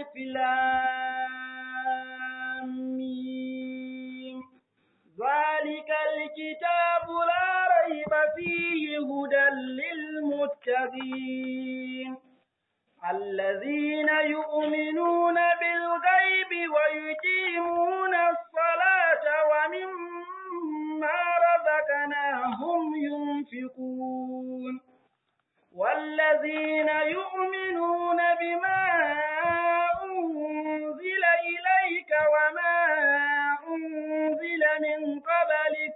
ألف لام ميم ذلك الكتاب لا ريب فيه هدى للمتقين الذين يؤمنون بالغيب ويقيمون الصلاة ومما رزقناهم ينفقون والذين يؤمنون بما أنزل إليك وما أنزل من قبلك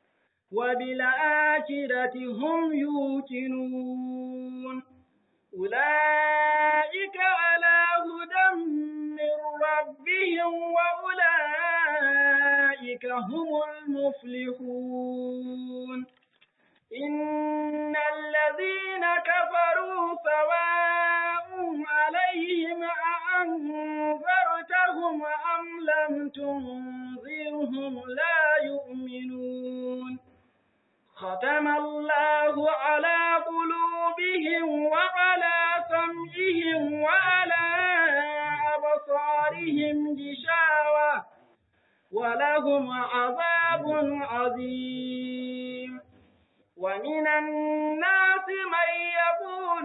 وبالآخرة هم يوقنون أولئك على هدى من ربهم وأولئك هم المفلحون إن الذين كفروا سواء عليهم أأنذرتهم أم لم تنذرهم لا يؤمنون ختم الله على قلوبهم وعلى سمعهم وعلى أبصارهم غشاوة ولهم عذاب عظيم ومن الناس من يقول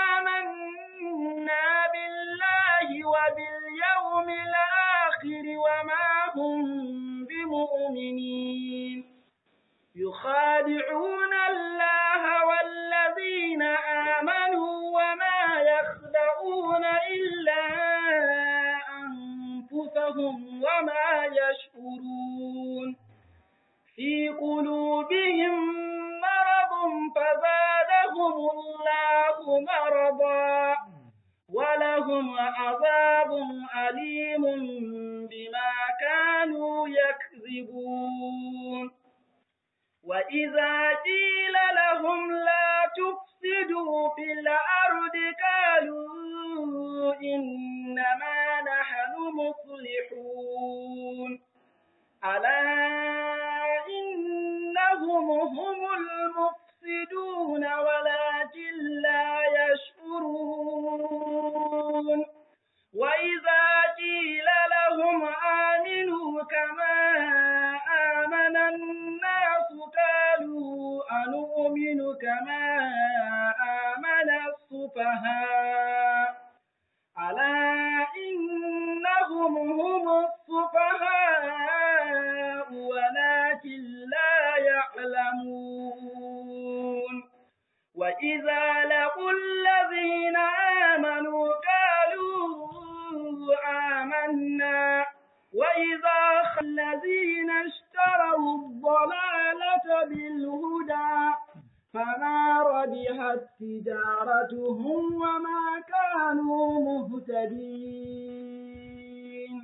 آمنا بالله وباليوم الآخر وما هم بمؤمنين يخادعون الله والذين آمنوا وما يخدعون إلا أنفسهم وما يشعرون في قلوبهم مرض فزادهم الله مرضا ولهم عذاب أليم بما كانوا يكذبون وإذا قيل لهم لا تفسدوا في الأرض قالوا إنما نحن مصلحون ألا إنهم هم المفسدون ولكن لا يشعرون وإذا قيل لهم آمنوا كما آمن الناس قالوا أنؤمن كما آمن السفهاء ألا إنهم هم السفهاء ولكن لا يعلمون وإذا لقوا الذين آمنوا قالوا آمنا وإذا الذين اشتروا الضلالة بالهدى فما ربحت تجارتهم وما كانوا مهتدين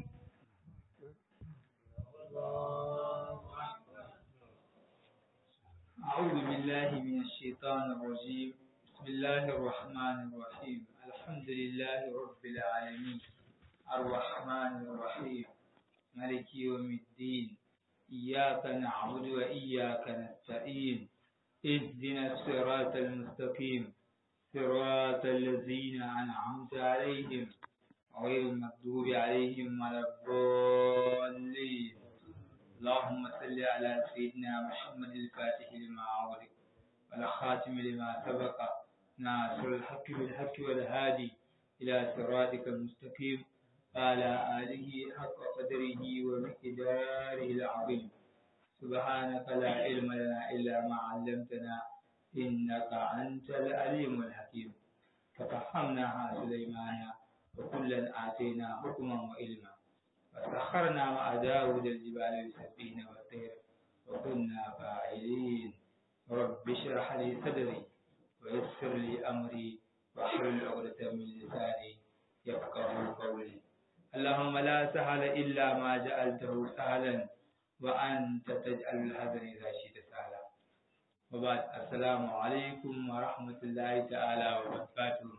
أعوذ بالله من الشيطان الرجيم بسم الله الرحمن الرحيم الحمد لله رب العالمين الرحمن الرحيم مالك يوم الدين إياك نعبد وإياك نستعين اهدنا الصراط المستقيم صراط الذين أنعمت عليهم غير المغضوب عليهم ولا الضالين اللهم صل على سيدنا محمد الفاتح لما أغلق والخاتم لما سبق ناصر الحق بالحق والهادي إلى صراطك المستقيم وعلى آله حق قدره ومقداره العظيم سبحانك لا علم لنا إلا ما علمتنا إنك أنت العليم الحكيم ففهمناها سليمان وكلا آتينا حكما وعلما وسخرنا مع داود الجبال يسبحن والطير وكنا فاعلين رب اشرح لي صدري ويسر لي أمري واحلل عقدة من لساني يفقه قولي اللهم لا سهل إلا ما جعلته سهلا وأنت تجعل الحزن إذا شئت سهلا وبعد السلام عليكم ورحمة الله تعالى وبركاته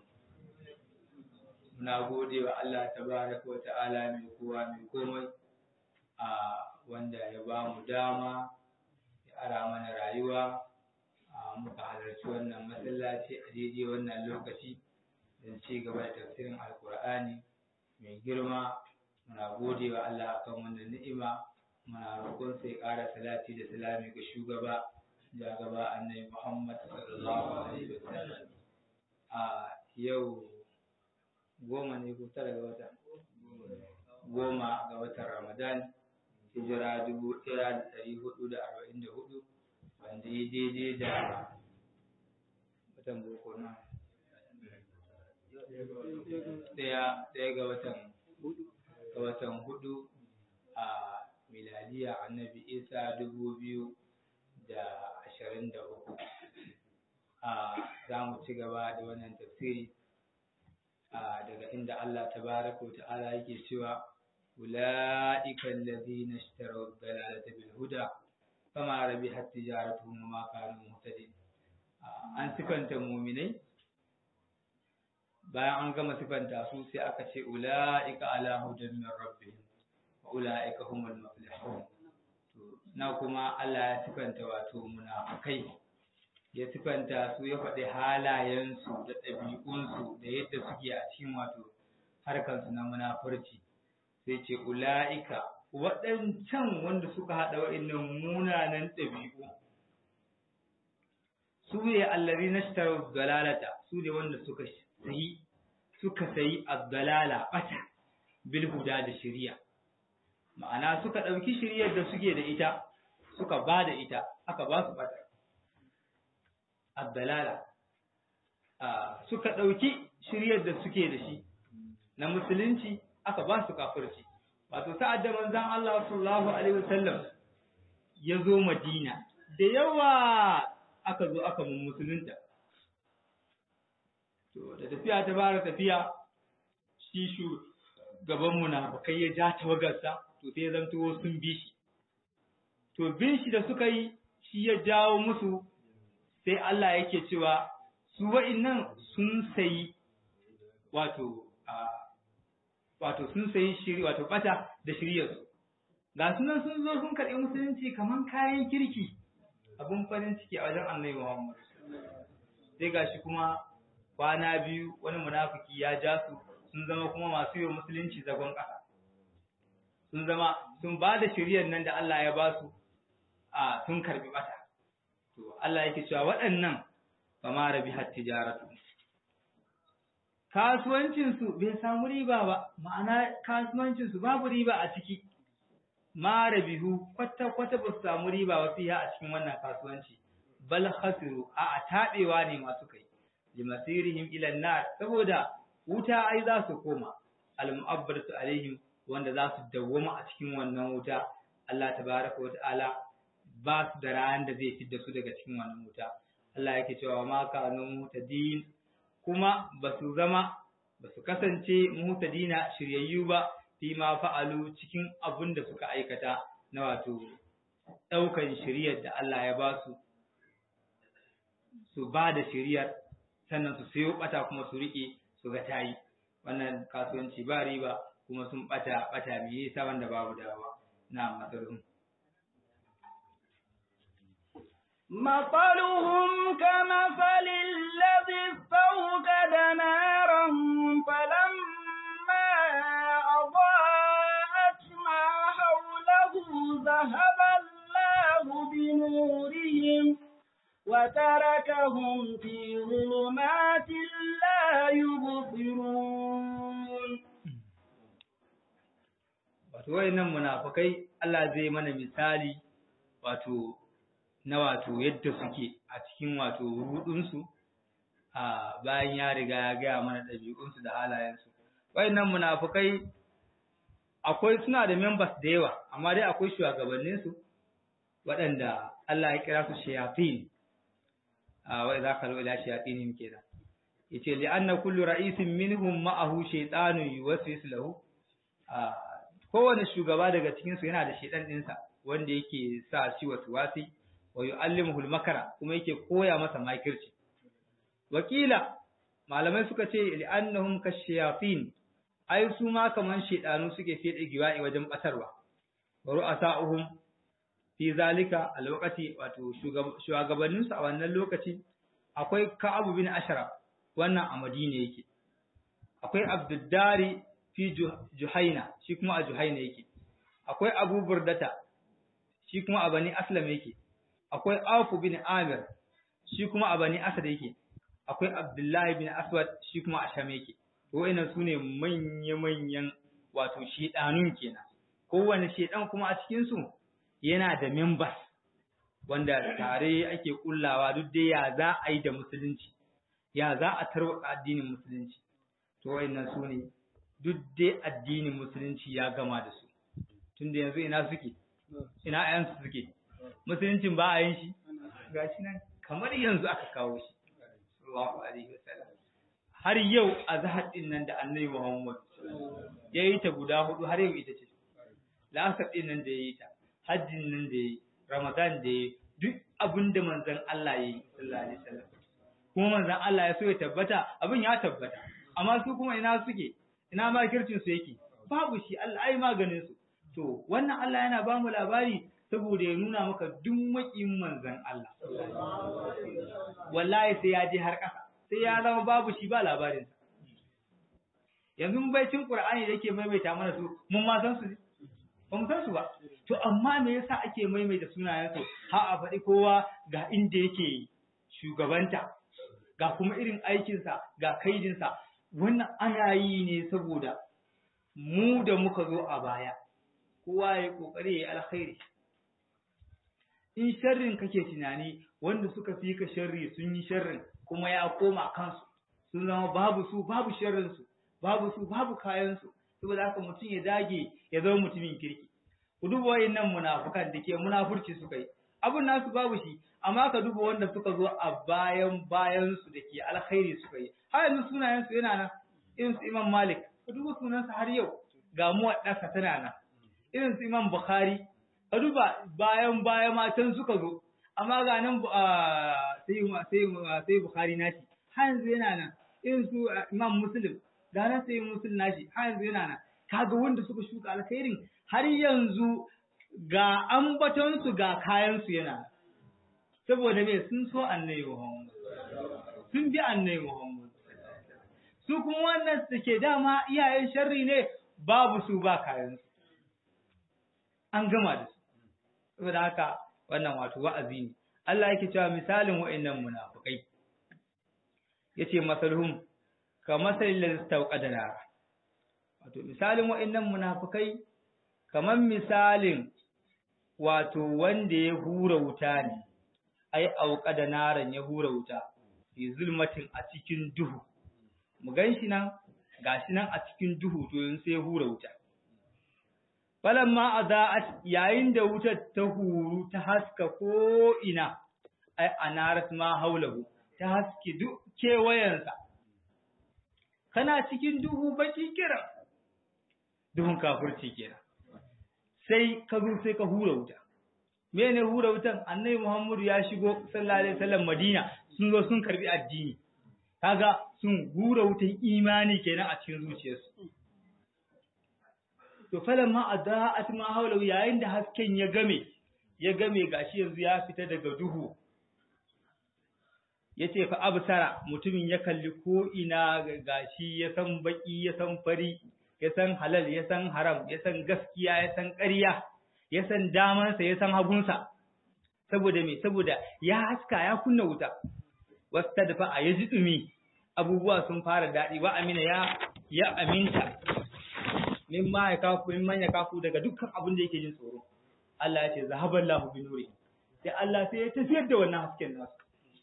muna gode wa Allah tabaraka wa ta'ala mai kowa mai komai a wanda ya ba mu dama ya ara mana rayuwa a muka halarci wannan masallaci a daidai wannan lokaci don ci gaba da tafsirin alkur'ani mai girma muna gode wa Allah akan wannan ni'ima muna roƙon sai ƙara salati da salami ga shugaba da gaba annabi Muhammad sallallahu alaihi wasallam a yau goma ne ko tara ga wata goma ga watan Ramadan hijira dubu ɗaya da ɗari hudu da arba'in da hudu wanda ya daidai da watan boko na ɗaya ɗaya ga watan ga watan hudu a miladiya annabi isa dubu biyu da ashirin da uku a za mu ci gaba da wannan tafsiri daga inda Allah tabaraka wa ta'ala yake cewa أولئك الذين اشتروا الضلالة بالهدى فما ربحت تجارتهم وما كانوا مهتدين an sifanta muminai bayan an gama sifanta su sai aka ce ula'ika ala hudan min rabbihim wa ula'ika humul muflihun to na kuma Allah ya sifanta wato munafikai ya sifanta su ya faɗi halayensu da ɗabi'unsu da yadda suke a cikin wato harkansu na munafurci sai ce ula'ika waɗancan wanda suka haɗa wa'innan munanan ɗabi'u su ne allari na shitar dalalata su ne wanda suka sayi suka sayi addalala ɓata bil huda da shiriya ma'ana suka ɗauki shiriyar da suke da ita suka ba da ita aka ba su ɓata addalala suka ɗauki shiriyar da suke da shi na musulunci aka ba su kafirci wato sa'ad da manzon Allah sallallahu alaihi wasallam ya zo Madina da yawa aka zo aka mun musulunta to da tafiya ta bara tafiya shi shu gaban munafikai ya ja tawagarsa to sai ya zanto sun bi shi to bin shi da suka yi shi ya jawo musu sai Allah yake cewa su wa'innan sun sayi wato wato sun sayi shiri wato bata da shiryarsu ga sunan sun zo sun karɓi musulunci kaman kayan kirki abun farin ciki a wajen annabi Muhammad sai gashi kuma kwana biyu wani munafiki ya ja su sun zama kuma masu yi musulunci zagon ƙasa sun zama sun ba da shiryar nan da Allah ya ba su a sun karɓi bata to Allah yake cewa waɗannan ba ma rabi har tijaratu kasuwancinsu bai samu riba ba, ma'ana kasuwancinsu babu riba a ciki, ma rabihu kwata-kwata ba su samu riba ba fiye a cikin wannan kasuwanci, bal khasiru a taɓewa ne masu kai, limasirihim ilan nar saboda wuta ai za su koma, al-mu'abbaratu alaihim wanda za su dawwama a cikin wannan wuta, Allah tabaraka wa ta'ala ba su da ran da zai fidda su daga cikin wannan wuta. Allah yake cewa ma kanu mutadin kuma ba su zama ba su kasance mutadina shiryayyu ba fi ma fa'alu cikin abin da suka aikata na wato ɗaukan shiryar da Allah ya ba su su ba da shiryar sannan su sayo ɓata kuma su riƙe su ga tayi wannan kasuwanci ba riba kuma sun ɓata ɓata me yasa wanda babu dawa na matsalolin مثلهم كمثل الذي استوقد نارا فلما أضاءت ما حوله ذهب الله بنورهم وتركهم في ظلمات لا يبصرون wato wayannan munafikai Allah zai mana misali wato na wato yadda suke a cikin wato rudunsu a bayan ya riga ya gaya mana ɗabi'unsu da halayensu wayannan munafukai akwai suna da members da yawa amma dai akwai shugabanninsu waɗanda Allah ya kira su shayatin a wa idza qalu ila shayatinihim kenan yace li anna kullu ra'isin minhum ma'ahu shaytanun yuwaswisu lahu a kowane shugaba daga cikin su yana da shaytan ɗinsa wanda yake sa shi wasu wasi wa yu'allimuhu al-makara kuma yake koya masa makirci wakila malamai suka ce li'annahum kashayatin ai su ma kaman shedanu suke fede giwa'i wajen batarwa wa ru'asa'uhum fi zalika alwaqati wato shugabannin su a wannan lokaci akwai Ka'ab bin Ashraf wannan a Madina yake akwai Abduddari fi Juhaina shi kuma a Juhaina yake akwai Abu Burdata shi kuma a Bani Aslam yake akwai Auf bin Amir shi kuma a Bani Asad yake akwai Abdullahi bin Aswad shi kuma a Sham yake to wayannan sune manya-manyan wato shedanun kenan kowanne shedan kuma a cikin su yana da members wanda tare ake kullawa duk dai ya za a yi da musulunci ya za a tarwata addinin musulunci to wayannan su ne duk dai addinin musulunci ya gama da su tunda yanzu ina suke ina ayansu suke musuluncin ba a yin shi gashi nan kamar yanzu aka kawo shi sallallahu alaihi wasallam har yau azhar din nan da annabi Muhammad ya yi ta guda hudu har yau ita ce la'asar din nan da ya yi ta hajjin nan da ya yi ramadan da ya yi duk abin da manzon Allah ya yi sallallahu alaihi wasallam kuma manzon Allah ya so ya tabbata abin ya tabbata amma su kuma ina suke ina makircin su yake babu shi Allah ai maganin su to wannan Allah yana ba mu labari saboda ya nuna maka duk makin manzon Allah wallahi sai ya je har ƙasa sai ya zama babu shi ba labarin sa yanzu baicin Qur'ani da yake maimaita mana su mun ma san su ne ba mu san su ba to amma me yasa ake maimaita sunayen su har a faɗi kowa ga inda yake shugabanta ga kuma irin aikinsa ga kaidinsa wannan ana yi ne saboda mu da muka zo a baya kowa ya kokari ya alkhairi in sharrin kake tunani wanda suka fi ka sharri sun yi sharrin kuma ya koma kansu sun zama babu su babu sharrin su babu su babu kayan su saboda haka mutum ya dage ya zama mutumin kirki ku duba wayannan munafukan da ke munafurci suka yi abun nasu babu shi amma ka duba wanda suka zo a bayan bayan su da ke alkhairi suka yi har yanzu sunayen su yana nan irin su Imam Malik ka duba sunansa har yau ga mu wadaka tana nan irin su Imam Bukhari ka duba bayan baya matan suka zo amma ga nan sai sai sai Bukhari nashi har yanzu yana nan irin su Imam Muslim ga nan sai Muslim nashi har yanzu yana nan kaga wanda suka shuka alkhairin har yanzu ga ambaton su ga kayan su yana saboda me sun so annabi Muhammad sun bi annabi Muhammad su kuma wannan suke dama iyayen sharri ne babu su ba kayan su an gama da su saboda haka wannan wato wa'azi ne Allah yake cewa misalin wa'annan munafikai yace masalhum ka masalil ladzi tawqada nar wato misalin wa'annan munafikai kaman misalin wato wanda ya hura wuta ne ai auqada naran ya hura wuta fi zulmatin a cikin duhu mu ganshi nan gashi nan a cikin duhu to yanzu sai ya hura wuta falamma adaat yayin da wutar ta huru ta haska ko ina ai anarat ma haulahu ta haske duk kewayensa kana cikin duhu baki kira duhun kafirci kenan sai ka zo sai ka hura wuta mene hura wutan annabi Muhammadu ya shigo sallallahu alaihi wasallam Madina sun zo sun karbi addini kaga sun hura wutan imani kenan a cikin zuciyarsu to falamma adaat ma hawla yayin da hasken ya game ya game gashi yanzu ya fita daga duhu yace fa absara mutumin ya kalli ko ina gashi ya san baki ya san fari ya san halal ya san haram ya san gaskiya ya san ƙarya ya san damansa ya san hagunsa saboda me saboda ya haska ya kunna wuta wasta dafa a yaji dumi abubuwa sun fara daɗi wa amina ya ya aminta min ma ya kafu min man ya kafu daga dukkan abin da yake jin tsoro Allah ya ce zahaballahu bi nuri sai Allah sai ya tafiyar da wannan hasken nasu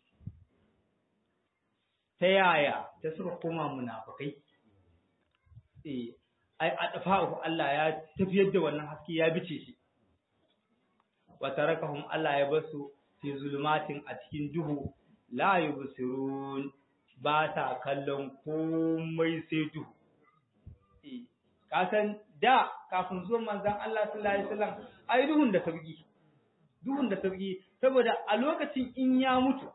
ta yaya ta suka koma munafikai eh ai adfa'u Allah ya tafiyar da wannan haske ya bice shi wa tarakahum Allah ya basu fi zulumatin a cikin duhu la yubsirun ba ta kallon komai sai duhu eh ka san da kafin zuwan manzon Allah sallallahu alaihi wasallam ai duhun da sauki duhun da sauki saboda a lokacin in ya mutu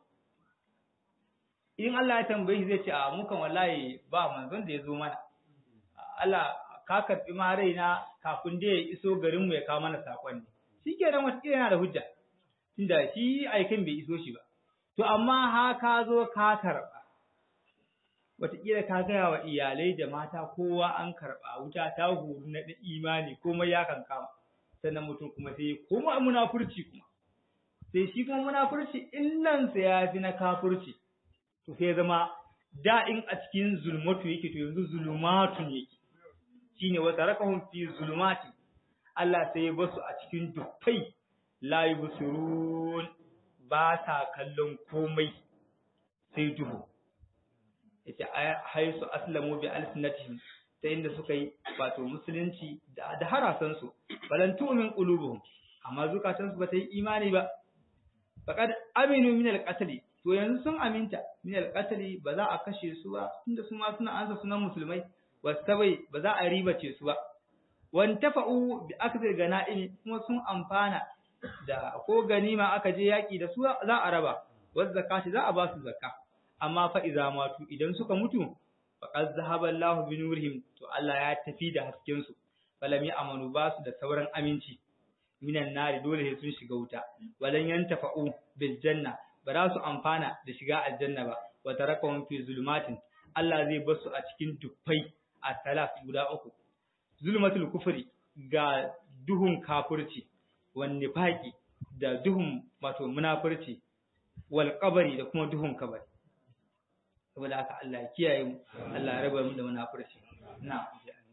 in Allah ya tambaye shi zai ce a mukan wallahi ba manzon da ya zo mana Allah ka karɓi ma raina kafin da ya iso garinmu ya kawo mana saƙon ne. Shi ke nan wata yana da hujja, tunda shi aikin bai iso shi ba. To amma ha ka zo ka karɓa. wataƙila ka gaya wa iyalai da mata kowa an karɓa wuta ta huru na da imani komai ya kankama sannan mutum kuma sai koma munafurci kuma sai shi kuma munafurci illansa ya fi na kafurci to sai zama da in a cikin zulmatu yake to yanzu zulumatun yake shine wa tarakahum fi zulumati Allah sai ya basu a cikin dukkai la yubsirun ba sa kallon komai sai duhu yace haisu aslamu bi alsinatihim ta inda suka yi wato musulunci da da harasan su balan tu'min qulubuhum amma zukatan su bata yi imani ba faqad aminu min alqatl to yanzu sun aminta min alqatl ba za a kashe su ba tunda su ma suna ansa sunan musulmai wasabai ba za a ribace su ba wantafa'u bi akthar ganaimi kuma sun amfana da ko ganima aka je yaki da su za a raba waz zakati za a ba su zakka amma fa iza matu idan suka mutu faqad zahaba Allah bi nurihim to Allah ya tafi da hasken su falam amanu ba su da sauran aminci minan nari dole sai sun shiga wuta walan yantafa'u bil janna ba za su amfana da shiga aljanna ba wa tarakahum fi zulumatin Allah zai bar su a cikin dufai a salaf guda uku zulmatul kufri ga duhun kafirci wan nifaqi da duhun wato munafurci wal qabri da kuma duhun kabari saboda haka Allah ya kiyaye mu Allah ya raba mu da munafurci na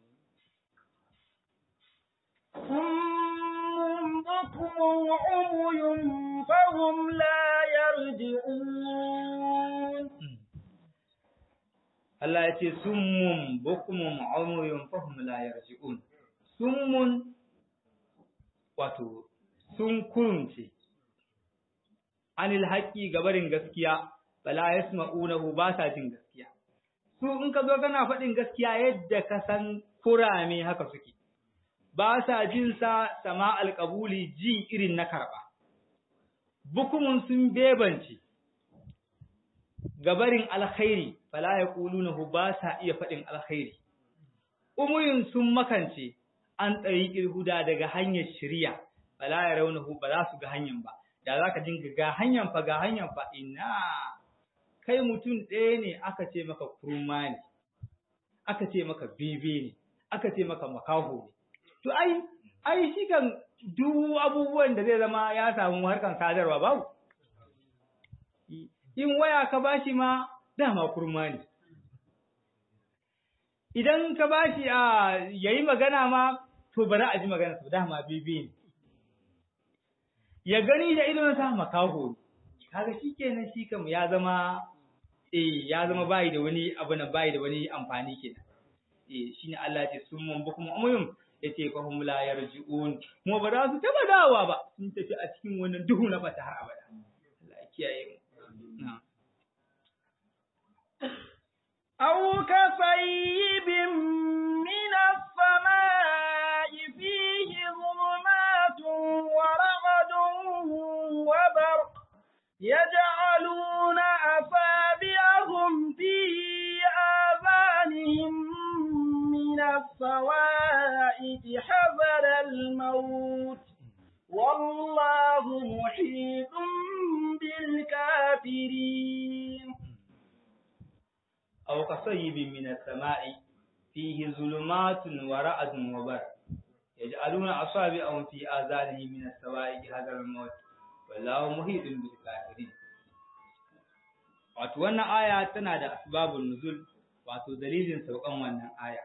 صم بكم عمي فهم لا يرجعون Allah ya ce summun bukumun umuyun fahum la yarji'un summun wato sun kurumce anil haqqi gabarin gaskiya bala yasma'unahu ba sa jin gaskiya su in ka zo kana faɗin gaskiya yadda ka san kurame haka suke ba sa jin sa sama alƙabuli ji irin na karɓa bukumun sun bebance gabarin alkhairi fala yaqulunahu ba sa iya faɗin alkhairi umuyun sun makance an tsari huda daga hanyar shari'a fala yarawnahu ba za su ga hanyar ba da zaka dinga ga hanyar fa ga hanyar fa ina kai mutum ɗaya ne aka ce maka kurma ne aka ce maka bebe ne aka ce maka makaho ne to ai ai shi kan duk abubuwan da zai zama ya samu harkan sadarwa babu in waya ka bashi ma dama kurma ne idan ka bashi a yayi magana ma to bari a ji magana su dama bebe ne ya gani da idon sa makaho kaga shikenan shi kam ya zama eh ya zama bai da wani abu na bai da wani amfani kenan eh shine Allah ya ce sun mun bukum umuyum yace fa hum la yarji'un kuma ba za su taba dawa ba sun tafi a cikin wannan duhu na fata har abada Allah ya kiyaye mu na'am أو كصيب من السماء فيه ظلمات ورعد وبرق يجعلون أصابعهم في آذانهم من الصواعق حذر الموت والله محيط بالكافرين أو كصيب من السماء فيه ظلمات ورعد وبرق يجعلون أصابعهم في آذانهم من السوائق هذا الموت والله محيط بالكافرين wato wannan aya tana da asbabun nuzul wato dalilin saukan wannan aya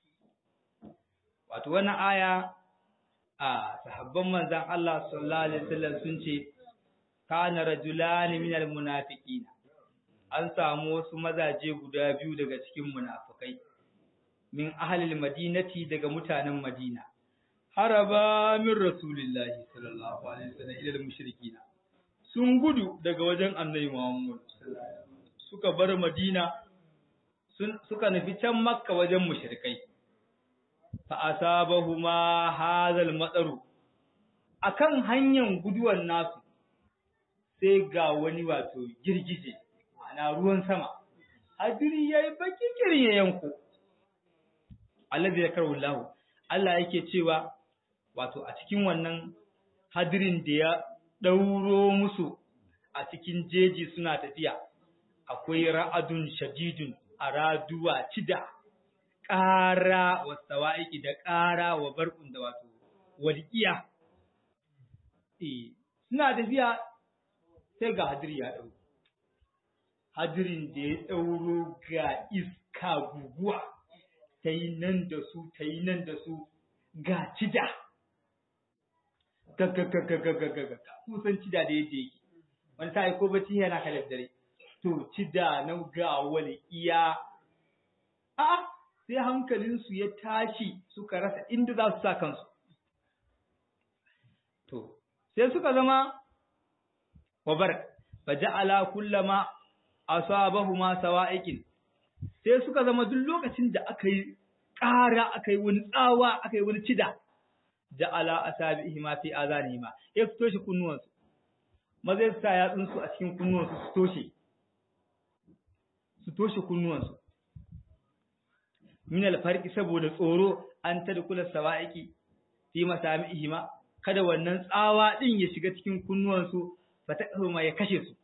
wato wannan aya a sahabban manzon Allah sallallahu alaihi wasallam sun ce kana rajulani minal munafiqina an samu wasu mazaje guda biyu daga cikin munafukai min ahlil madinati daga mutanen madina haraba min rasulillahi sallallahu alaihi wasallam ila mushrikina sun gudu daga wajen annabi Muhammad suka bar madina sun suka nufi can makka wajen mushrikai fa asabahuma hadhal madaru akan hanyar guduwan nasu sai ga wani wato girgije ana ruwan sama hadiri yayi baki kirin ya yanko allazi yakarhu Allah Allah yake cewa wato a cikin wannan hadirin da ya dauro musu a cikin jeji suna tafiya akwai ra'adun shadidun araduwa cida ƙara wa sawa'iki da ƙara wa barkun da wato walƙiya eh suna tafiya sai ga hadiri ya ɗau hadirin da ya ɗauro ga iska guguwa ta yi nan da su ta yi nan da su ga cida gaggagagagagagaga kusan cida da yadda yake wani ta ko bacci yana kalar dare to cida na ga wani iya a sai hankalinsu ya tashi suka rasa inda za su sa kansu to sai suka zama wabar fa ja'ala kullama asabahuma sawa'iqin sai suka zama duk lokacin da aka yi ƙara aka yi wani tsawa aka yi wani cida ja'ala asabi'ihima fi azanihima ya su toshe kunnuwansu maza ya sa yatsunsu a cikin kunnuwansu su toshe su toshe kunnuwansu min alfarqi saboda tsoro an tadkula sawa'iqi fi masami'ihima kada wannan tsawa din ya shiga cikin kunnuwansu fatahuma ya kashe su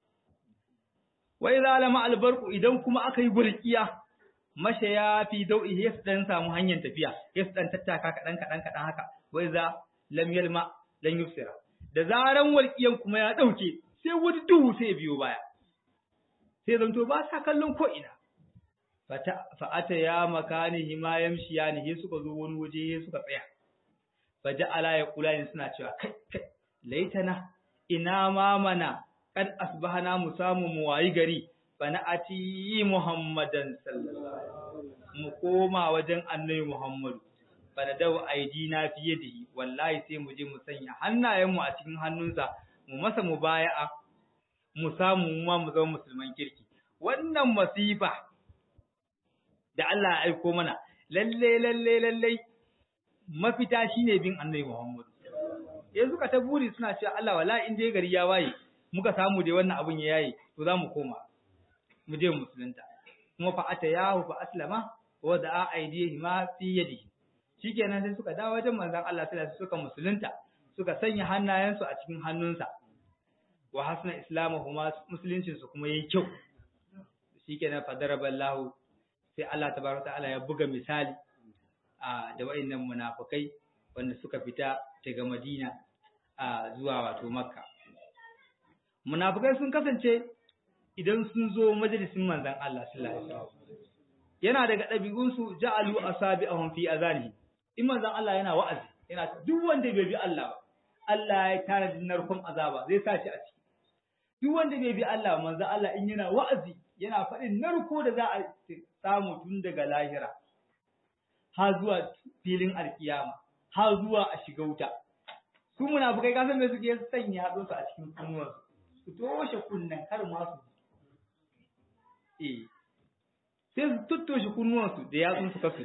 wa idza lama albarqu idan kuma aka yi gurkiya mashaya fi dau'i ya dan samu hanyar tafiya ya dan tattaka kadan kadan kadan haka wa idza lam yalma lan yusira da zaran walkiyan kuma ya dauke sai wani duhu sai biyo baya sai zanto ba sa kallon ko ina fa'ata ya makani hima yamshiyani he suka zo wani waje he suka tsaya faja'ala ya kula ne suna cewa kai kai laitana ina ma mana kad asbahana mu samu mu wayi gari fa ati muhammadan sallallahu alaihi wasallam mu koma wajen annabi muhammad fa da daw aidina fi yadihi wallahi sai mu je mu sanya hannayen mu a cikin hannunsa mu masa mubaya'a mu samu mu ma mu zama musulman kirki wannan masifa da Allah ya aiko mana lalle lalle lalle mafita shine bin annabi Muhammad yanzu ka ta buri suna cewa Allah wala in dai gari ya waye muka samu dai wannan abun ya yayi to za mu koma mu je musulunta kuma fa atayahu fa aslama wa da'a aidihi ma fi yadi shikenan sai suka dawo wajen manzon Allah sai suka musulunta suka sanya hannayensu a cikin hannunsa wa hasna islamuhuma musuluncin su kuma yayi kyau shikenan fa daraballahu sai Allah tabaraka ta'ala ya buga misali a da wayannan munafikai wanda suka fita daga Madina a zuwa wato Makka munafikai sun kasance idan sun zo majalisin manzon Allah sallallahu alaihi wasallam yana daga ɗabi'un su ja'alu asabi'ahum fi azani in manzon Allah yana wa'azi yana duk wanda bai bi Allah ba Allah ya tara narkon azaba zai sa shi a ciki duk wanda bai bi Allah manzon Allah in yana wa'azi yana faɗin narko da za a samu tun daga lahira har zuwa filin alkiyama har zuwa a shiga wuta su munafukai kasan me suke sanya haɗo su a cikin kunnuwan su toshe kunnen kar ma su eh sai su tuttoshe kunnuwan su da yatsun su kasu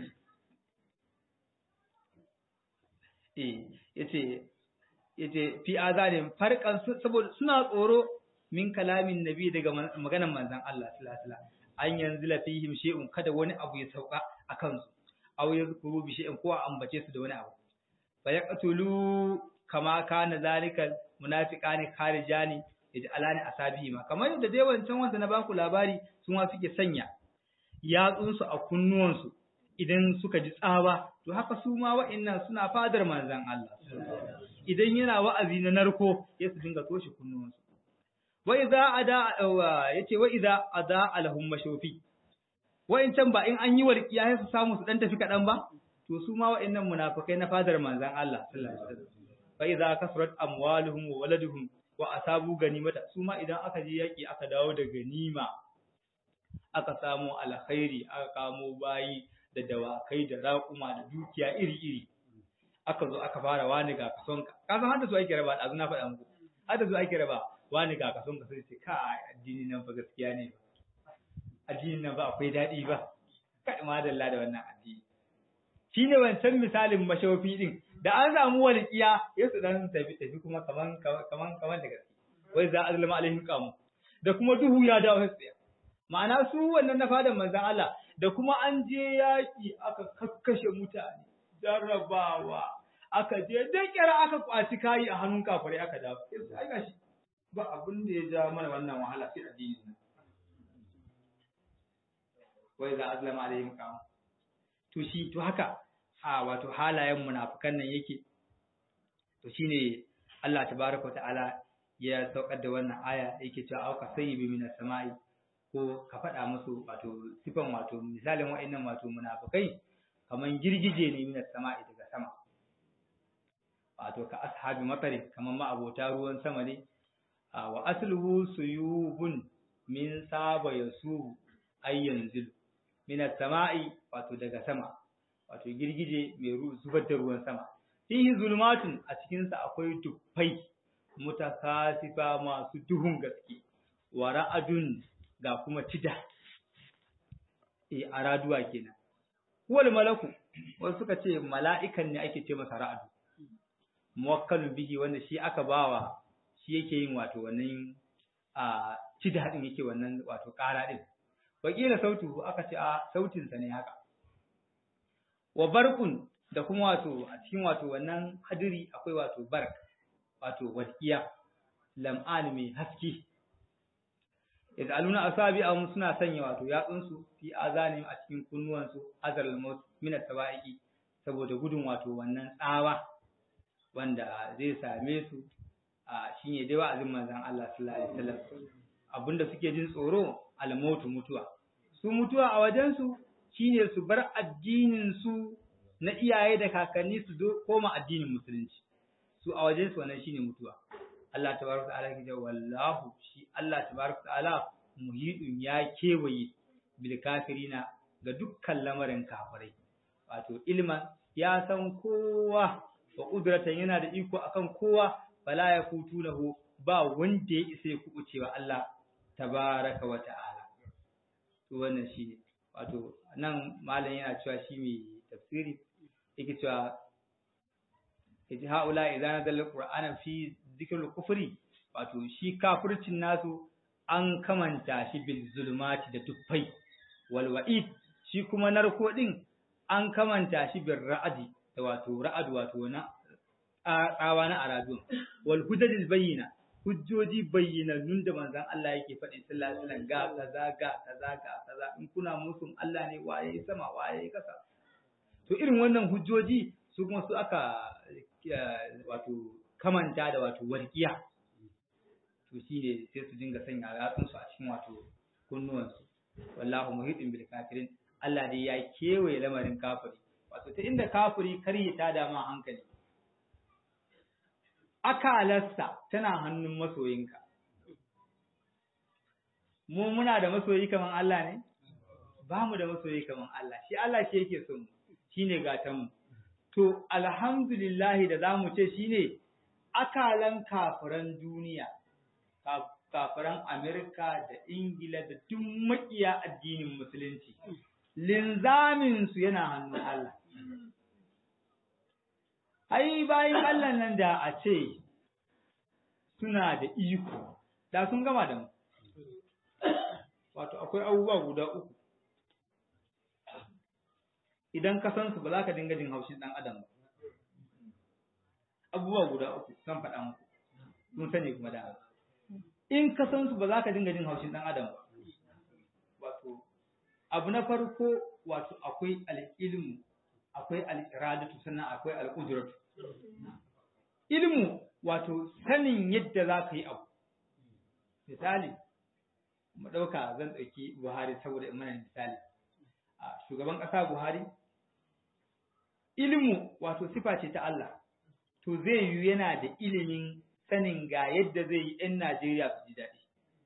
eh yace yace fi azanin farkan saboda suna tsoro min kalamin nabi daga maganar manzon Allah sallallahu alaihi wasallam an yanzu la fihim shay'un kada wani abu ya sauka akan su aw yazkuru bi shay'in ko a ambace su da wani abu fa yaqtulu kama kana zalika munafiqani kharijani yaj'alani asabihi ma kamar yadda dai wancan wanda na baku labari su ma suke sanya yatsun su a kunnuwan su idan suka ji tsawa to haka su ma wa'annan suna fadar manzon Allah idan yana wa'azi na narko ya su dinga toshe kunnuwan su wa idza ada yace wa idza ada alhum mashufi wa'incan ba in an yi walƙiya sai su samu su dan tafi kaɗan ba to su ma wa'annan munafikai na fadar manzon Allah sallallahu alaihi wasallam fa idza kasrat amwaluhum wa waladuhum wa asabu ganimata su ma idan aka je yaki aka dawo da ganima aka samu alkhairi aka kamo bayi da dawakai da raƙuma da dukiya iri-iri aka zo aka fara wani ga kason ka ka san hadda su ake raba da na faɗa muku hadda su ake raba wani ga kason ka sai ce kai addini nan fa gaskiya ne addinin nan ba akwai daɗi ba kai madalla da wannan addini shine wancan misalin mashawafi din da an samu walƙiya ya su dan tafi tafi kuma kaman kaman kaman da gaske wai za azlama alaihim qamu da kuma duhu ya dawo sai ma'ana su wannan na fadan manzon Allah da kuma an je yaki aka kakkashe mutane jarrabawa aka je dakira aka kwaci kayi a hannun kafirai aka dawo sai ai gashi ba abin da ya ja mana wannan wahala sai addini nan wa idza azlama alaihim qam to shi to haka a wato halayen munafikan nan yake to shine Allah tabaraka ta'ala ya saukar da wannan aya yake cewa auka sayyibi minas sama'i ko ka faɗa musu wato sifan wato misalin wa'annan wato munafikai kaman girgije ne minas sama'i daga sama wato ka ashabi matari kaman ma abota ruwan sama ne wa asluhu suyubun min saba yasu ay yanzilu minas sama'i wato daga sama wato girgije mai zubar da ruwan sama fihi zulmatun a cikin sa akwai dufai mutakasifa masu duhun gaske wa ra'adun ga kuma tida e araduwa kenan wal malaku wasu suka ce mala'ikan ne ake ce masa ra'adu muwakkalun bihi wanda shi aka bawa shi yake yin wato wannan a tida din yake wannan wato ƙara din wakila sautu aka ce a sautin sa ne haka wa barkun da kuma wato a cikin wato wannan hadiri akwai wato bark wato walƙiya lam'an mai haske yad'aluna asabi'ahum suna sanya wato yatsunsu fi azanim a cikin kunnuwansu azal maut min as-sawa'iqi saboda gudun wato wannan tsawa wanda zai same su a shine dai wa'azin manzon Allah sallallahu alaihi wasallam abinda suke jin tsoro al-maut mutuwa su mutuwa a wajen su shine su bar addinin su na iyaye da kakanni su koma addinin musulunci su a wajen su wannan shine mutuwa Allah tabaraka ta'ala yake cewa wallahu shi Allah tabaraka ta'ala muhidun ya kewaye bil kafirina ga dukkan lamarin kafirai wato ilman ya san kowa wa qudratan yana da iko akan kowa fala yakutunahu ba wanda ya isa ya kubucewa Allah tabaraka wa ta'ala to wannan shine wato nan malam yana cewa shi mai tafsiri yake cewa yaji haula idan nazala qur'ana fi zikrul kufri wato shi kafircin nasu an kamanta shi bil zulmati da tuffai wal wa'id shi kuma narko din an kamanta shi bil ra'adi da wato ra'ad wato na tsawa na aradun wal hujjajil bayyina hujjoji bayyinannun da manzon Allah yake faɗi sallallahu alaihi wasallam ga kaza ga kaza ga kaza in kuna musun Allah ne waye sama waye kasa to irin wannan hujjoji su kuma su aka wato kamanta da wato warkiya to shine sai su dinga sanya yatsun su a cikin wato kunnuwan su wallahu muhitin bil kafirin Allah dai ya kewaye lamarin kafiri wato ta inda kafiri kar ya tada ma hankali akalarsa tana hannun masoyinka mu muna da masoyi kaman Allah ne ba mu da masoyi kaman Allah shi Allah shi yake son mu shine gatan mu to alhamdulillah da zamu ce shine akalan kafiran duniya kafiran Amerika da Ingila da duk makiya addinin musulunci linzamin su yana hannun Allah ai bayan Allah nan da a ce suna da iko da sun gama da mu wato akwai abubuwa guda uku idan ka san su ba za ka dinga jin haushin dan adam ba abubuwa guda uku zan faɗa muku mun sani kuma da in ka san su ba za ka dinga jin haushin dan adam ba wato abu na farko wato akwai al-ilmu akwai al-iradatu sannan akwai al-qudratu ilmu wato sanin yadda za ka yi abu misali mu ɗauka zan ɗauki Buhari saboda in mana misali a shugaban ƙasa Buhari ilmu wato sifa ce ta Allah to zai yi yana da ilimin sanin ga yadda zai yi 'yan Najeriya su ji daɗi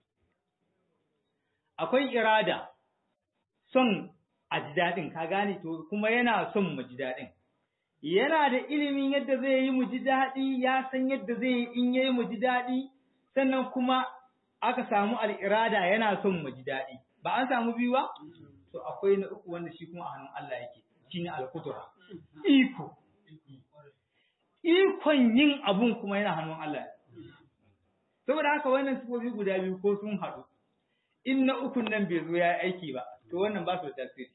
akwai irada son a ji daɗin ka gane to kuma yana son mu ji daɗin yana da ilimin yadda zai yi mu ji daɗi ya san yadda zai yi in yayi mu ji daɗi sannan kuma aka samu al'irada yana son mu ji daɗi ba an samu biyu ba to akwai na uku wanda shi kuma a hannun Allah yake shine al-qudra iko ikon yin abun kuma yana hannun Allah saboda haka wannan sifofi guda biyu ko sun haɗu in na ukun nan bai zo ya aiki ba to wannan ba su da tasiri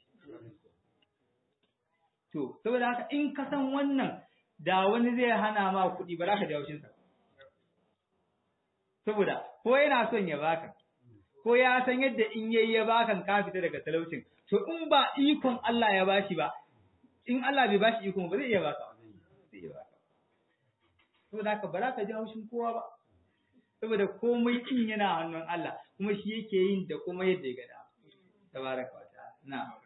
To, saboda haka in ka san wannan da wani zai hana ma kuɗi ba za ka jawo shinsa. Saboda, ko yana son ya baka, ko ya san yadda in yayi ya bakan ka fita daga talaucin to in ba ikon Allah ya bashi ba in Allah bai bashi ikon ba zai iya baka zai iya baka saboda haka ba za ka ji haushin kowa ba saboda komai kin yana hannun Allah kuma shi yake yin da kuma yadda ya gada tabaraka wa ta'ala na'am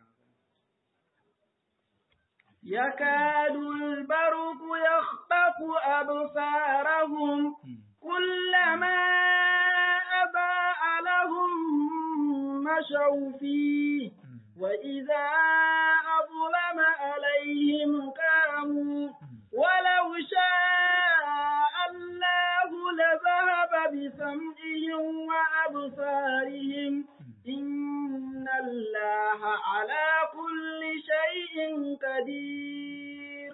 يكاد البرق يخطف أبصارهم كلما أضاء لهم مشوا فيه وإذا أظلم عليهم قاموا ولو شاء الله لذهب بسمعهم وأبصارهم إن الله على كل شيء قدير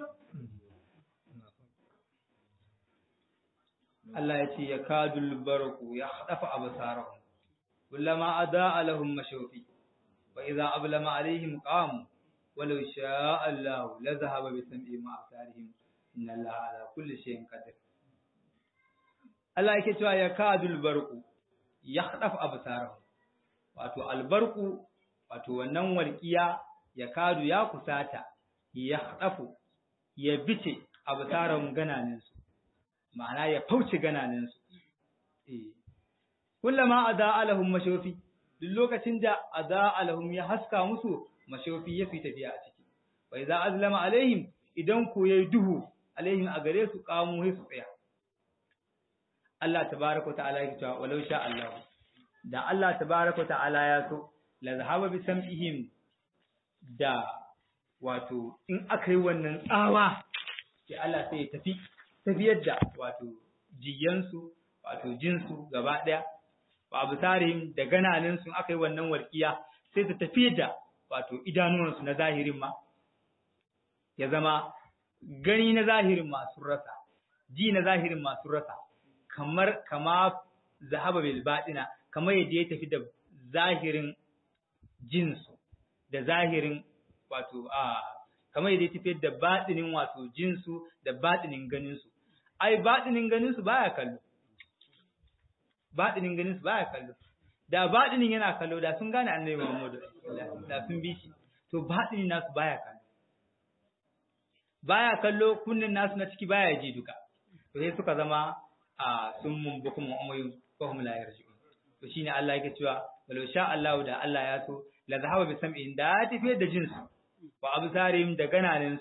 Allah ya ce ya kadul barku ya hadafa absarahum kullama adaa lahum mashawfi wa idza ablama alaihim qamu walau sha'a Allah la dhahaba bi sam'ihim wa absarihim inna Allah ala kulli shay'in qadir Allah yake cewa ya kadul barku ya hadafa absarahum wato albarku wato wannan walqiya ya kadu ya kusata ya hadafu ya bice absarahum gananinsu ma'ana ya fauce gananinsu. Kullama a za'alahun mashofi, duk lokacin da a za'alahun ya haska musu mashofi ya fi tafiya a ciki. Bai za a zalama alaihim idan ku ya duhu alaihim a gare su kamo su tsaya. Allah ta baraka ta'ala ya cewa walau sha Allah. Da Allah ta baraka ta'ala ya so, la zahaba bi sam'ihim da wato in aka yi wannan tsawa, sai Allah sai ya tafi tafiyar da wato jiyansu wato jinsu gaba ɗaya ba abu tarihin da gananinsu aka yi wannan walƙiya sai ta tafiyar da wato idanuwansu na zahirin ma ya zama gani na zahirin masu rasa ji na zahirin masu rasa kamar kama zahaba bil baɗina kamar yadda ya tafi da zahirin jinsu da zahirin wato a kamar yadda ya tafiyar da baɗinin wato jinsu da baɗinin ganinsu ai baɗinin ganinsu baya kallo baɗinin ganinsu baya kallo da baɗinin yana kallo da sun gane annabi Muhammadu da sun bi shi to baɗinin nasu baya kallo baya kallo kunnin nasu na ciki baya ji duka to sai suka zama a sun mun bukum umayun ko hum la yarji'un to shine Allah yake cewa walau sha Allah da Allah ya so la zahaba bi sam'in da tafiyar da jinsu wa absarihim da gananinsu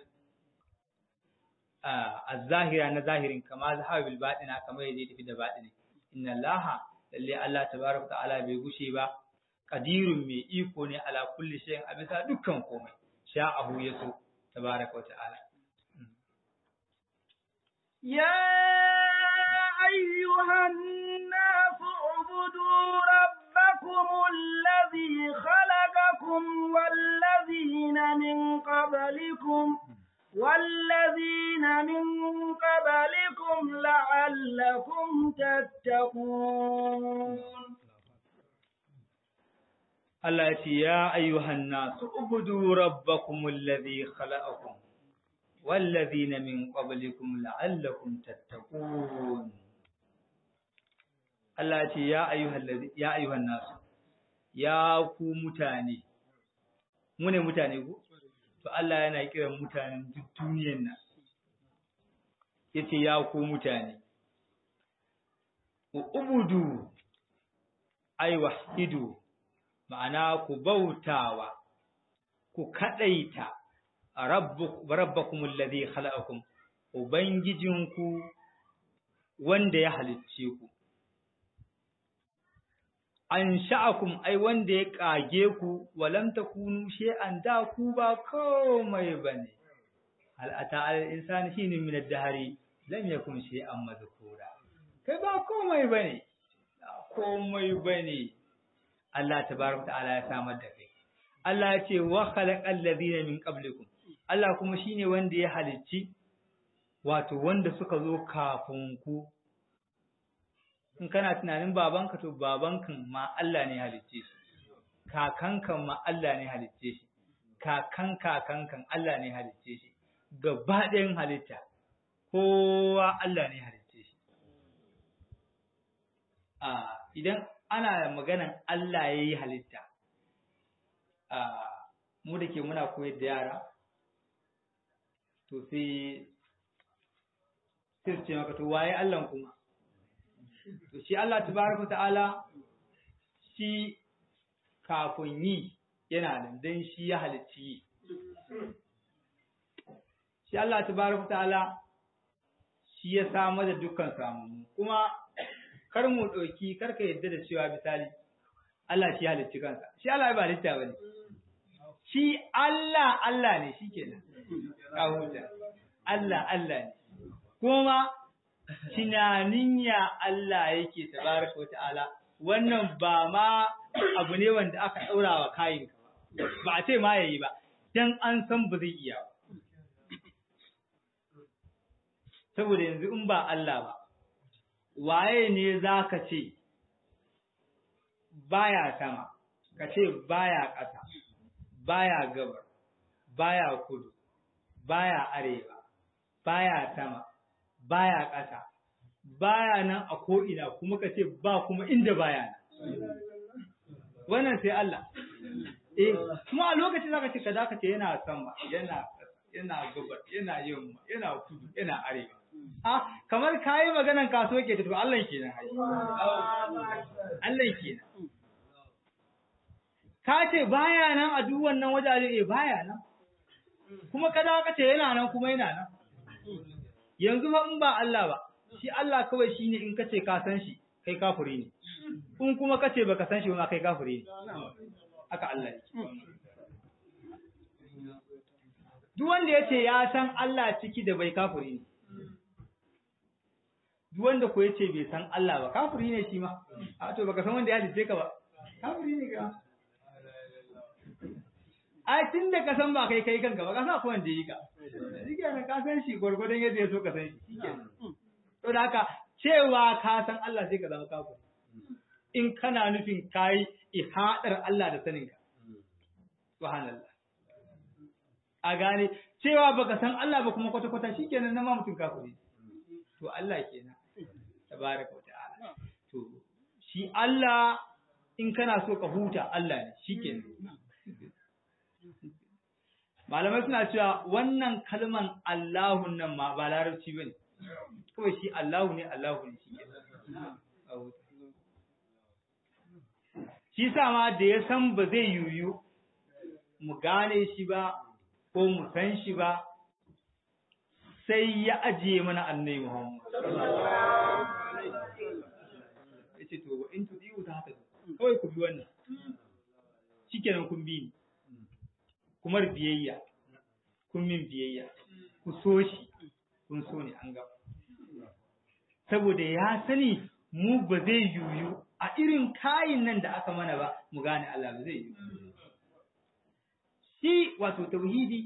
az-zahira na zahirin kama zahaba bil batina kamar yadda tafi da batini inna allaha lalle Allah tabaraka ta'ala bai gushe ba qadirun mai iko ne ala kulli shay'in a bisa dukkan komai sha'ahu yaso tabaraka ta'ala يا أيها الناس اعبدوا ربكم الذي خلقكم والذين من قبلكم والذين من قبلكم لعلكم تتقون Allah ya ce, Ya ayyuhan nasu, ubudu rabbakum allazi khalaqakum wallazina min qablikum la'allakum tattaqun. Allah ya ce, Ya ayyuhan ya ayyuhan nasu, ya ku mutane, mu ne mutane ku? To Allah yana kiran mutanen duk duniyar nan. Yace ya ku mutane, ubudu ay wahidu ma'ana ku bautawa ku kadaita rabbakum alladhi khalaqakum ubangijinku wanda ya halicce ku an sha'akum ai wanda ya kage ku walam takunu shay'an da ku ba komai bane hal ata al insani shine min ad-dahri lam yakun shay'an madhkura kai ba komai bane komai bane Allah tabaraka ta'ala ya samar da kai Allah ya ce wa khalaqal ladina min qablikum Allah kuma shine wanda ya halicci wato wanda suka zo kafin ku in kana tunanin babanka to babankan ma Allah ne halicce shi kakankan ma Allah ne halicce shi kakan kakankan Allah ne halicce shi gaba ɗayan halitta kowa Allah ne halicce shi a idan ana maganan Allah ya yi halitta mu da ke muna koyar da yara to sai sai su ce maka to waye Allah kuma to shi Allah tabaraka ta'ala shi kafin yi yana nan dan shi ya halicci yi shi Allah tabaraka ta'ala shi ya samar da dukkan samu kuma kar mu ɗauki kar ka yadda da cewa misali Allah shi halicci kansa shi Allah ba halitta bane shi Allah Allah ne shikenan ka huta Allah Allah ne kuma tunanin ya Allah yake tabaraka wa ta'ala wannan ba ma abu ne wanda aka ɗaura wa kayin ba a ce ma yayi ba dan an san ba zai iya ba saboda yanzu in ba Allah ba waye ne za ka ce baya sama ka ce baya ƙasa baya gabar baya kudu baya arewa baya sama baya ƙasa baya nan a ko'ina kuma ka ce ba kuma inda baya nan wannan sai Allah eh kuma a lokacin za ka ce ka za ka ce yana sama yana yana gabar yana yamma yana kudu yana arewa Ah, kamar kayi maganan kaso ke to Allah kenan ai. Allah kenan. Ka ce baya nan a duk wannan wajaje eh baya nan. Kuma kada ka ce yana nan kuma yana nan. Yanzu ba in ba Allah ba, shi Allah kawai shine in ka ce ka san shi, kai kafiri ne. In kuma ka ce baka san shi ba kai kafiri ne. Haka Allah yake. Duk wanda ya ce ya san Allah ciki da bai kafiri ne. duk wanda ko yace bai san Allah ba kafiri ne shi ma a to baka san wanda ya halice ka ba kafiri ne ka a tun da ka san ba kai kai kanka ba ka san ko wanda yi ka shi kenan ka san shi gwargwadon yadda ya so ka san shi kenan to da haka cewa ka san Allah sai ka zama kafiri in kana nufin kai ihadar Allah da sanin ka subhanallah a gane cewa baka san Allah ba kuma kwata kwata shikenan na ma mutum kafiri to Allah kenan tabaraka wata'ala to shi Allah in kana so ka huta Allah ne shikenan malamai suna cewa wannan kalman Allahun nan ma ba larabci bane kawai shi Allahu ne Allahu ne shikenan shi sa ma da ya san ba zai yuyu mu gane shi ba ko mu san shi ba sai ya ajiye mana annai Muhammad. Ya ce, To, in tu ɗiwu ta haka kawai ku bi wannan, shi kenan kun bi ni, kuma biyayya, kun min biyayya, ku so shi, kun so ni an gaba. Saboda ya sani mu ba zai yuyu a irin kayin nan da aka mana ba, mu gane Allah ba zai yuyu. Shi wato tauhidi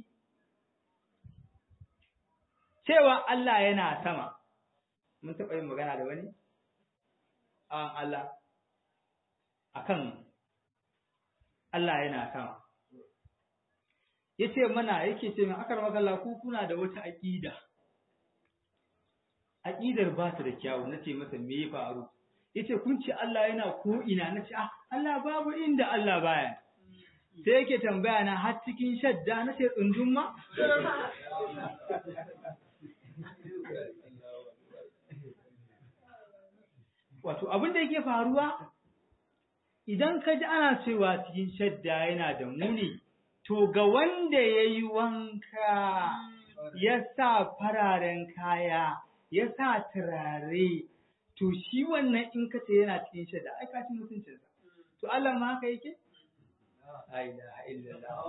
cewa Allah yana sama, mun taɓa yin magana da wani? An Allah, akan Allah yana sama. Ya ce mana yake ce min akar magana ku kuna da wata aƙida. Aƙidar ba ta da kyawu, na ce masa me ya faru. Ya ce kun ce Allah yana ko ina, na ce, ah, Allah babu inda Allah baya. Sai yake tambaya na har cikin shadda na ce tsundun ma? Wato abin da yake faruwa idan ka ji ana cewa cikin shadda yana da muni, to ga wanda ya yi wanka ya sa fararen kaya, ya sa turare, to shi wannan in ka ce yana cikin shadda, ai ka ci mutuncinsa. To Allah ma haka yake? La ilaha illallah.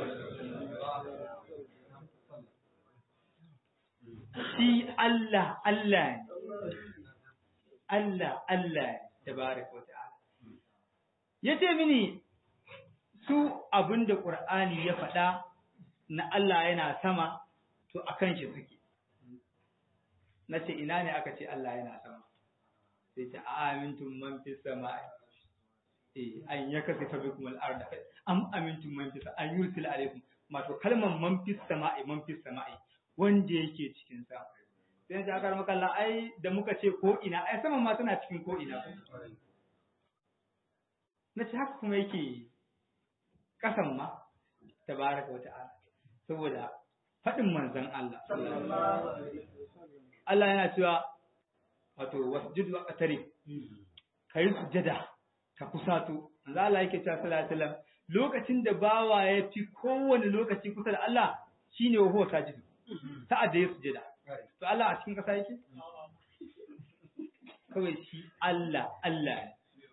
Shi Allah, Allah ne. Allah, Allah tabaraka wa ta'ala. Ya ce mini su abin da ƙur'ani ya faɗa na Allah yana sama, to a kan shi suke. Na ce ina ne aka ce Allah yana sama. Sai ce a amintun man fi sama'i. Eh, an ya kasi fa bikum al-arda am amintum man fi an yursil alaikum mato kalmar man fi sama'i man fi sama'i wanda yake cikin sama. sai ta akar makalla ai da muka ce ko ina ai saman ma tana cikin ko ina na ce haka kuma yake kasan ma tabaraka wa ta'ala saboda faɗin manzon Allah Allah yana cewa wato wasjud wa qatari kai sujada ka kusato manzo Allah yake cewa sallallahu alaihi wasallam lokacin da bawa ya fi kowane lokaci kusa da Allah shine wa huwa sajidu sa'ad da ya sujada to Allah a cikin kasa yake kawai shi Allah Allah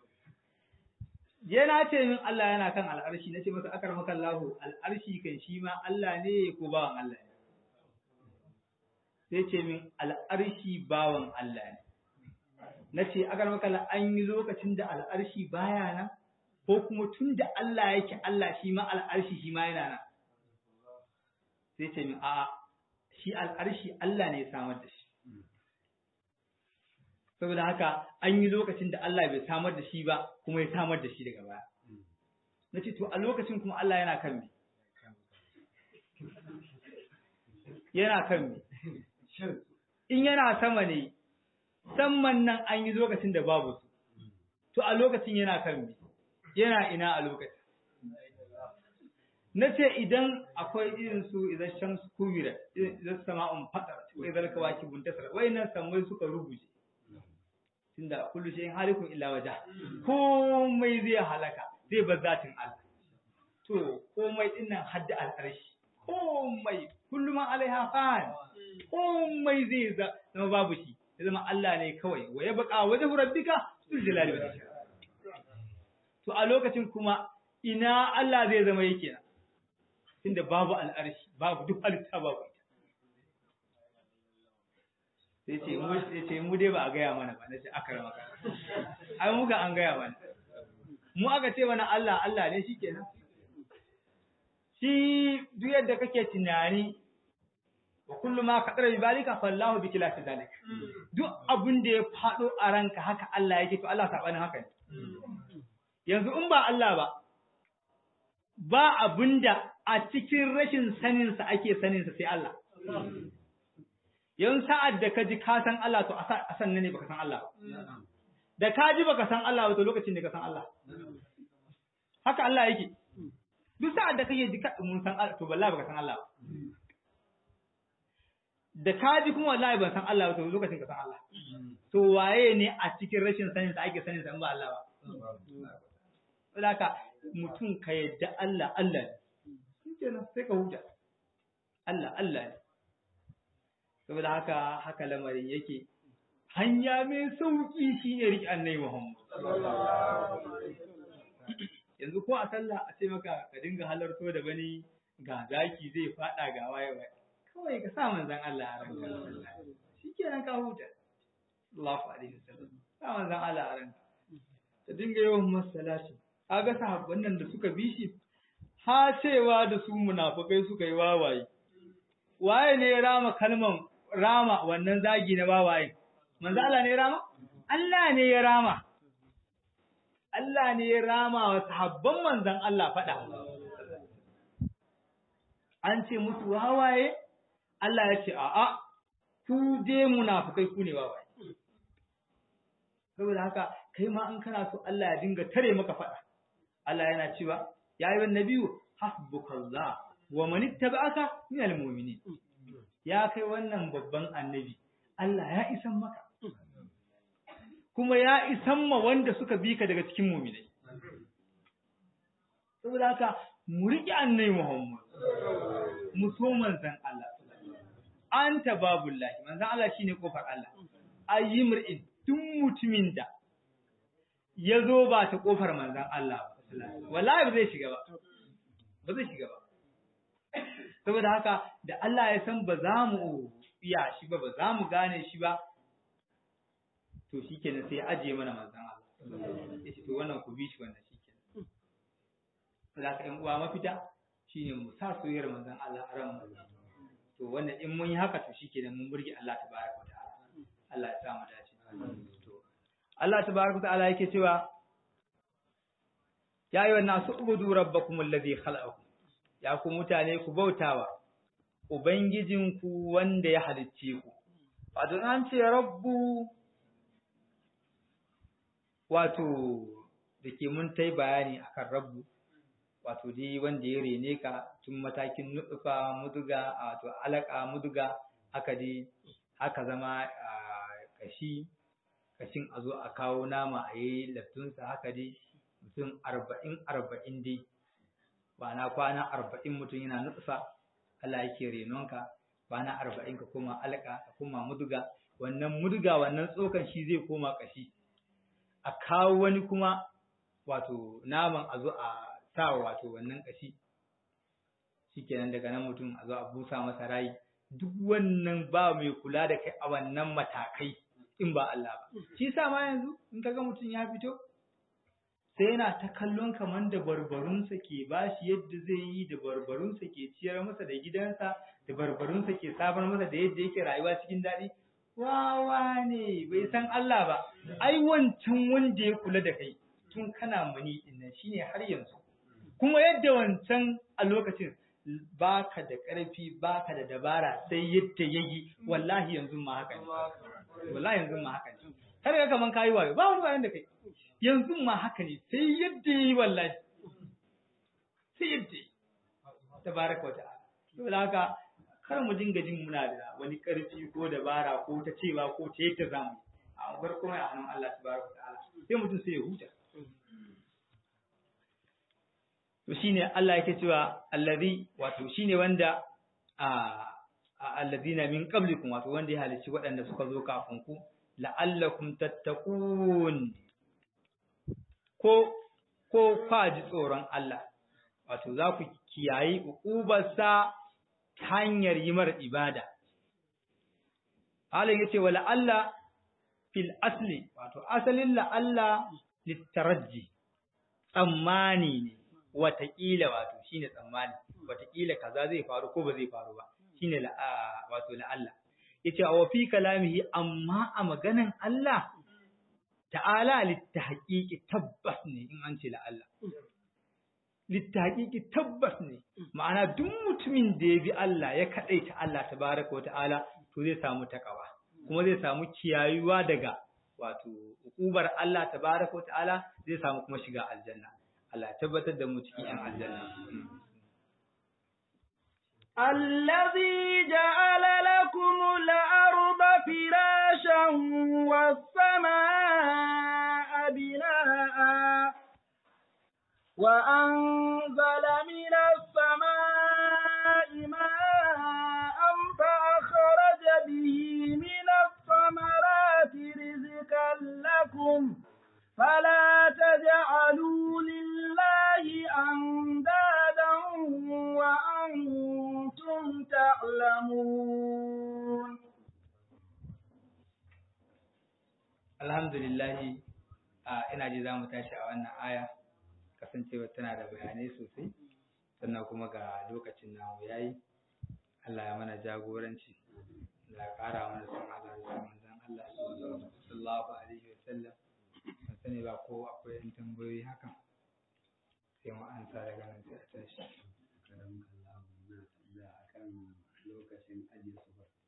yana ce min Allah yana kan al'arshi nace masa akar maka Allah al'arshi kan shi ma Allah ne ko bawan Allah ne sai ce min al'arshi bawan Allah ne nace akar maka Allah an yi lokacin da al'arshi baya nan ko kuma tun da Allah yake Allah shi ma al'arshi shi ma yana nan sai ce min a'a shi al'arshi Allah ne ya samar da shi saboda haka an yi lokacin da Allah bai samar da shi ba kuma ya samar da shi daga baya na ce to a lokacin kuma Allah yana kan me yana kan me in yana sama ne saman nan an yi lokacin da babu su to a lokacin yana kan me yana ina a lokacin na ce idan akwai irin su idan shamsu kubira idan sama'un fadar ko idan kawaki buntasar wayannan samai suka rubuce tunda kullu shay'in halikun illa waja komai zai halaka zai bar zatin Allah to komai din nan hadda al'arshi komai kullu ma alaiha fan komai zai zama babu shi ya zama Allah ne kawai wa ya baka wajhu rabbika sul jalali wal ikram to a lokacin kuma ina Allah zai zama yake na tunda babu al'arshi babu duk halitta babu sai ce mu sai ce mu dai ba a gaya mana ba na ce aka rama ai muka an gaya mana mu aka ce mana Allah Allah ne shikenan shi duk yadda kake tunani wa kullu ma qadara bi balika fallahu bi khilafi zalik duk abin da ya fado a ranka haka Allah yake to Allah sabanin haka ne yanzu in ba Allah ba ba abinda a cikin rashin saninsa ake saninsa sai Allah yan sa'ad da ka ji ka san Allah to a san ne baka san Allah da ka ji baka san Allah to lokacin da ka san Allah haka Allah yake duk sa'ad da kake ji ka mun san Allah to wallahi baka san Allah da ka ji kuma wallahi ban san Allah to lokacin ka san Allah to waye ne a cikin rashin sanin sa ake sanin sa in ba Allah ba saboda mutum ka yadda Allah Allah ne kenan sai ka huta Allah Allah ne saboda haka haka lamarin yake hanya mai sauki shi ne riƙe annai Muhammad yanzu ko a sallah a ce maka ka dinga halarto da bani ga zaki zai fada ga waye waye kawai ka sa manzon Allah a ranka shikenan ka huta Allahu alaihi wasallam sa manzon Allah a ranka ta dinga yawan masalati kaga sahabban nan da suka bi shi ha cewa da su munafukai suka yi wawaye waye ne ya rama kalman rama wannan zagi na wawaye manzo Allah ne ya rama Allah ne ya rama Allah ne ya rama wa sahabban manzon Allah fada an ce musu wawaye Allah ya ce a'a ku je munafukai ku ne wawaye saboda haka kai ma in kana so Allah ya dinga tare maka fada Allah yana cewa ya yi nabiyu hasbukallah wa man ittaba'aka min almu'minin ya kai wannan babban annabi Allah ya isan maka kuma ya isan ma wanda suka bi ka daga cikin mu'minai saboda haka mu riƙe annabi Muhammad mu so manzon Allah anta babullahi manzon Allah shine kofar Allah ayyimrin duk mutumin da ya zo ba ta kofar manzon Allah wallahi ba zai shiga ba ba zai shiga ba saboda haka da Allah ya san ba za mu iya shi ba ba za mu gane shi ba to shikenan sai ya ajiye mana manzon Allah ya ce to wannan ku bi shi wannan shikenan saboda haka ƴan uwa mafita shine mu sa soyayyar manzon Allah a ran to wannan in mun yi haka to shikenan mun burge Allah tabaraka wa ta'ala Allah ya sa mu dace to Allah tabaraka wa ta'ala yake cewa ya yi wannan su ubudu rabbakum allazi khalaqakum ya ku mutane ku bautawa ubangijinku wanda ya halicce ku wato an ce rabbu wato da ke mun tai bayani akan rabbu wato dai wanda ya rene ka tun matakin nutsufa muduga wato alaka muduga haka dai haka zama kashi kashin a zo a kawo nama a yi laftunsa haka dai mutum arba'in arba'in dai ba na kwana arba'in mutum yana nutsufa Allah yake renonka kwana arba'in ka koma alaka ka koma muduga wannan muduga wannan tsokan shi zai koma kashi a kawo wani kuma wato naman a zo a sa wato wannan kashi shikenan daga nan mutum a zo a busa masa rai duk wannan ba mai kula da kai a wannan matakai in ba Allah ba shi sa ma yanzu in kaga mutum ya fito sai yana ta kallon kaman da barbarunsa ke bashi yadda zai yi da barbarunsa ke ciyar masa da gidansa da barbarunsa ke sabar masa da yadda yake rayuwa cikin daɗi wawa ne bai san Allah ba ai wancan wanda ya kula da kai tun kana mani dinnan shine har yanzu kuma yadda wancan a lokacin baka da ƙarfi baka da dabara sai yadda yayi wallahi yanzu ma haka ne wallahi yanzu ma haka ne kar ka kaman kayi wayo ba wani wayan da kai yanzu ma haka ne sai yadda yayi wallahi sai yadda tabaraka wa ta'ala saboda haka kar mu dinga jin muna da wani ƙarfi ko dabara ko ta cewa ko ta yadda zamu a bar kuma a hannun Allah tabaraka wa ta'ala sai mutum sai ya huta to shine Allah yake cewa allazi wato shine wanda a allazina min qablikum wato wanda ya halicci waɗanda suka zo kafin ku la'allakum tattaqun ko ko kwaji tsoron Allah wato za ku kiyayi uqubarsa ta hanyar yi mar ibada Allah yace wa la'alla fil asli wato asalin la'alla litarajji tsammani ne wataƙila wato shine tsammani wataƙila kaza zai faru ko ba zai faru ba shine la wato la Allah yace wa fi kalamihi amma a maganan Allah ta'ala littahqiqi tabbas ne in an ce la Allah littahqiqi tabbas ne ma'ana duk mutumin da ya bi Allah ya kadaita Allah tabaraka wa ta'ala to zai samu takawa kuma zai samu kiyayuwa daga wato hukubar Allah tabaraka wa ta'ala zai samu kuma shiga aljanna Allah tabbatar da mu cikin ‘yan aljanna. الذي جعل لكم الأرض فراشا والسماء بناء وأنزل من السماء ماء فأخرج به من الثمرات رزقا لكم فلا تجعلوا لله أندادا وأنتم تعلمون الحمد لله ina ji za mu tashi a wannan aya kasancewa tana da bayanai sosai sannan kuma ga lokacin namu yayi Allah ya mana jagoranci Allah ya ƙara mana son Allah da manzon Allah sallallahu alaihi wa sallam ban sani ba ko akwai yan tambayoyi haka sai mu ansa daga nan sai a tashi karam Allah na tambaya akan lokacin ajiye su